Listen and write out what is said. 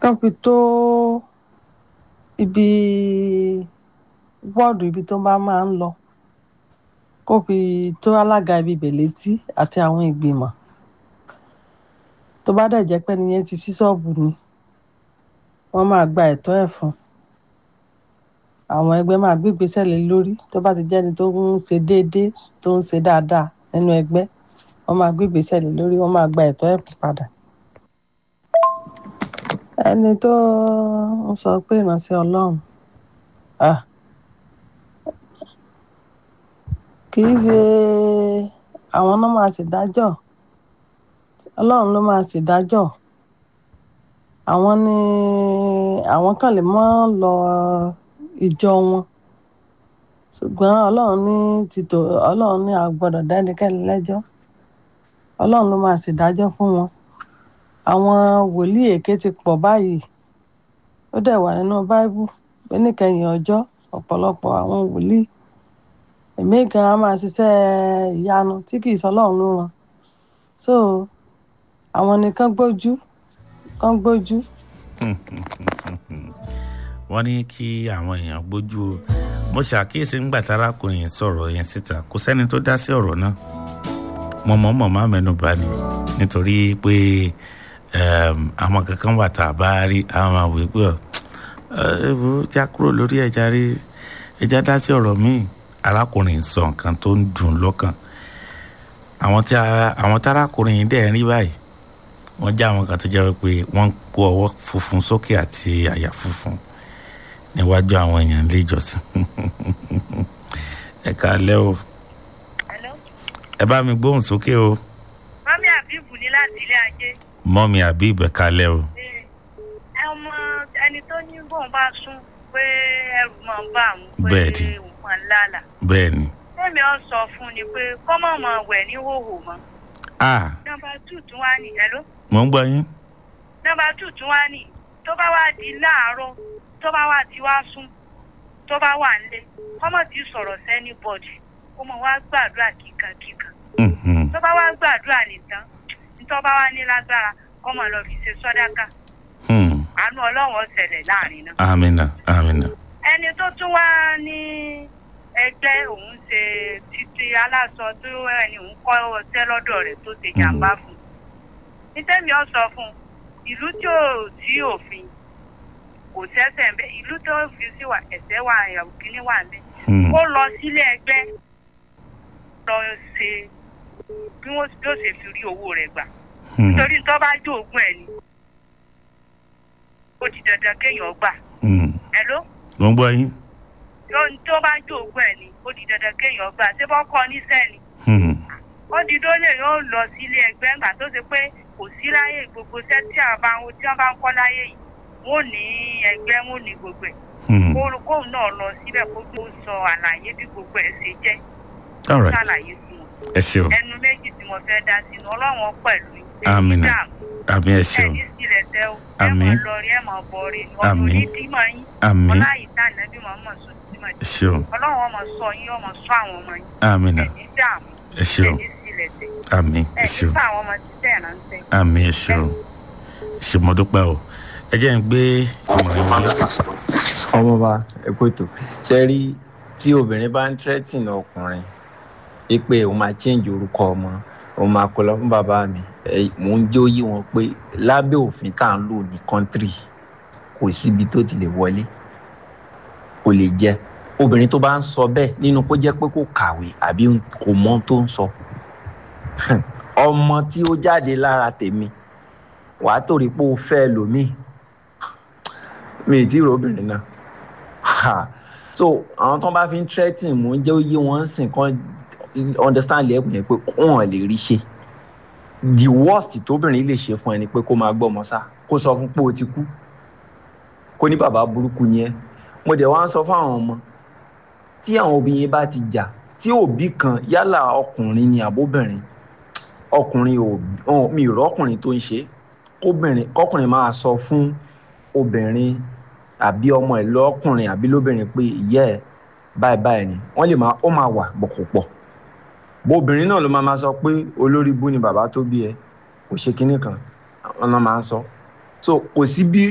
kán fi tó ibi wọ́ọ̀dù ibi tó bá máa ń lọ kó fi tó alága ibi ibẹ̀ létí àti àwọn ìgbìmọ̀ tó bá dẹ̀ jẹ́ pé nìyẹn ti sí ṣọ́ọ̀bù ni wọ́n máa gba ẹ̀tọ́ ẹ̀ fún àwọn ẹgbẹ́ máa gbé ìgbésẹ̀ lé lórí tó bá ti jẹ́ni tó ń ṣe déédéé tó ń ṣe dáadáa nínú ẹgbẹ́ wọ́n máa gbé ìgbésẹ̀ lé lórí wọ́n máa gba ẹ̀tọ́ ẹ̀ padà. ẹni tó ń sọ pé ìránṣẹ́ ọlọ́run ah, kì í ṣe àwọn náà máa ṣèdájọ́ ọlọ́run ló máa ṣèdájọ́ àwọn ni àwọn kan lè mọ́ lọ ìjọ wọn ṣùgbọ́n ọlọ́run ní títò ọlọ́run ní àgbọ́dọ̀ dá ẹnikẹ́ni lẹ́jọ́ ọlọ́run ló máa ṣèdájọ́ fún wọn àwọn wòlíì èké ti pọ̀ báyìí ó dẹ̀ wà nínú báíbù pé níkẹyìn ọjọ́ ọ̀pọ̀lọpọ̀ àwọn wòlíì èmi gan á máa ṣiṣẹ́ ìyanu tí kì í sọ ọlọ́run ló ràn so àwọn nìkan gbójú kan gbójú wọ́n ní kí àwọn èèyàn gbójú o mo ṣàkíyèsí ńgbà tárákùnrin yẹn sọ̀rọ̀ yẹn síta kò sẹ́ni tó dá sí ọ̀rọ̀ náà mo mọ̀ mọ̀ má mẹ́nu bà ní nítorí pé àwọn kankan wà tá a bá rí àwọn máa wí pé ẹ̀rọ já kúrò lórí ẹja rí ẹja dá sí ọ̀rọ̀ míì arákùnrin sọ nǹkan tó ń dùn lọ́kàn àwọn tárákùnrin yìí dẹ̀ ń rí báyìí wọ́n já àwọn kan tó jẹ́ pé wọ́n ń kó ọwọ́ funfun sókè àti àyà funfun níwájú àwọn èèyàn ilé ìjọsìn ẹ káalẹ́ o ẹ bá mi gbóhùn sókè o. mọ́mí àbíbù ní láti ilé ajé. mọ́mí àbíbù ẹ káalẹ́ o. ọmọ ẹni tó ní bóun bá sún pé ẹrù máa ń bá àwọn pé Bẹ́ẹ̀ni. òun máa ń lálà. bẹ́ẹ̀ ni. tẹ́mi ọ sọ fún ni pé kọ́mọ̀ máa wẹ̀ ní hòhò mọ́. a nọ́mbà tù tún wá ní ẹ̀ló. mò ń gbọ́ yín. nọ́mbà tù tún wá ní tó bá wá di láàárọ̀ tó bá wá ti wá sún tó bá wà nílé kọ́mọ̀ ti sọ̀rọ̀ sẹ́ni bọ̀dì kó mọ̀ wá gbàdúrà kíkankíkan Mhm. tó bá wá gbàdúrà nìkan tó bá wá ní lágbára kọ́mọ̀ lọ fi ṣe sọ́dáká Hmm. àánú ọlọ́run ó ṣẹlẹ̀ láàrin náà. amina amina. ẹni tó tún wá ní ẹgbẹ́ òun ṣe títí aláṣọ tó ẹni òun kọ́ ọtẹ́ lọ́dọ̀ rẹ̀ tó ṣe jàǹbá fún un. nítẹ̀mí ọ sọ fún un ìlú tí ò sí òfin kò sẹ́sẹ̀ ń bẹ́ ìlú tó fi sí wà ẹ̀sẹ̀ wà ìyàwó kínní wà ń bẹ́ Hmm. kó lọ sílé ẹgbẹ́ lọ ṣe bí wọ́n yóò ṣe fi rí owó rẹ̀ gbà Hmm. nítorí tó bá jó ogún ẹ̀ ni ó di dandan kéèyàn gbà Hmm. ẹ̀ ló mò ń gbọ́ yín. tó tó bá jó ogún ẹ̀ ni ó di dandan kéèyàn gbà ṣé bọ́ kọ́ níṣẹ́ ni Hmm. ó di dólè yóò lọ sílé ẹgbẹ́ ńgbà tó ṣe pé kò sí láyé gbogbo iṣẹ́ tí àwọn bá ń tí wọ́n bá ń kọ́ láyé yìí wọ́n ò ní ẹgbẹ́ wọ́n ò ní gbogbo ẹ̀ Hmm. kó kóun náà lọ síbẹ̀ kó tó sọ àlàyé bí gbogbo ẹ̀ ṣe jẹ́ all right ṣàlàyé fún wọn ẹ ṣeun ẹnu méjì tí mo fẹ́ dá sínú ọlọ́run pẹ̀lú yín. Àmín. Ẹ̀yin àmì ẹ ṣeun ẹni sílẹ̀ tẹ́ o ẹ Àmín. mọ̀ lọrí ẹ mọ̀ bọ̀rí ọ̀run Àmín. ní dímọ̀ yín àmì ọláyìí tá ànábì mọ̀ mọ̀ sọ dímọ̀ ẹ ṣeun ọlọ́run ọmọ sọ yín ọmọ sọ àwọn ọmọ yín amina ẹni dààmú ẹ ṣeun ẹni sílẹ̀ tẹ́ àmì ẹ ẹni ṣeun fún àwọn ọmọ títẹ̀ ránṣẹ́. àmì ẹ ṣeun ṣe mo dúpẹ́ o ẹ jẹ́ ń gbé ìmọ̀ràn wọlé. ọmọọba ẹkọ ètò ṣe rí tí obìnrin bá ń tírẹ́tìn ọkùnrin é pé òun máa change orúkọ ọmọ òun máa kó lọ fún bàbá mi ẹ, mò ń jẹ́ òye wọn pé lábẹ́ òfin tá à ń lò ní kọ́ńtírì kò síbi tó ti lè wọlé kò lè jẹ obìnrin tó bá ń sọ bẹ́ẹ̀ nínú kó jẹ́ pé kò kàwé àbí kò mọ ohun tó ń sọ ọmọ tí ó jáde lára tèmi wàá torí pé ó fẹ́ lòmíì mi ì tí ì róbìnrin náà Ha. so àwọn tó bá fi ń threatening mò ń jẹ́ oyé wọn ń sìn kan understand lẹ́kùn yẹn pé wọ́n lè rí ṣe the worst tóbìnrin lè ṣe fún ẹni pé kó máa gbọ́ ọmọ sá kó sọ fún pé o ti kú kó ní bàbá burúkú ni ẹ mo dẹ̀ wá ń sọ fáwọn ọmọ tí àwọn obìnrin bá ti jà tí òbí kan yálà ọkùnrin ni àbóbìnrin ọkùnrin ò ò- mi ì rọ́kùnrin tó ń ṣe kóbìnrin kọkùnrin máa sọ fún obìnrin àbí ọmọ ẹ̀ lọ́kùnrin àbí lóbìnrin pé ìyá ẹ̀ báyìí báyìí ni wọ́n lè máa ó máa wà bọ̀kọ̀pọ̀ bó obìnrin náà ló máa máa sọ pé olórí bú ni bàbá tó bí ẹ kò ṣe kinní kan ọ̀nà máa ń sọ so kò sí bí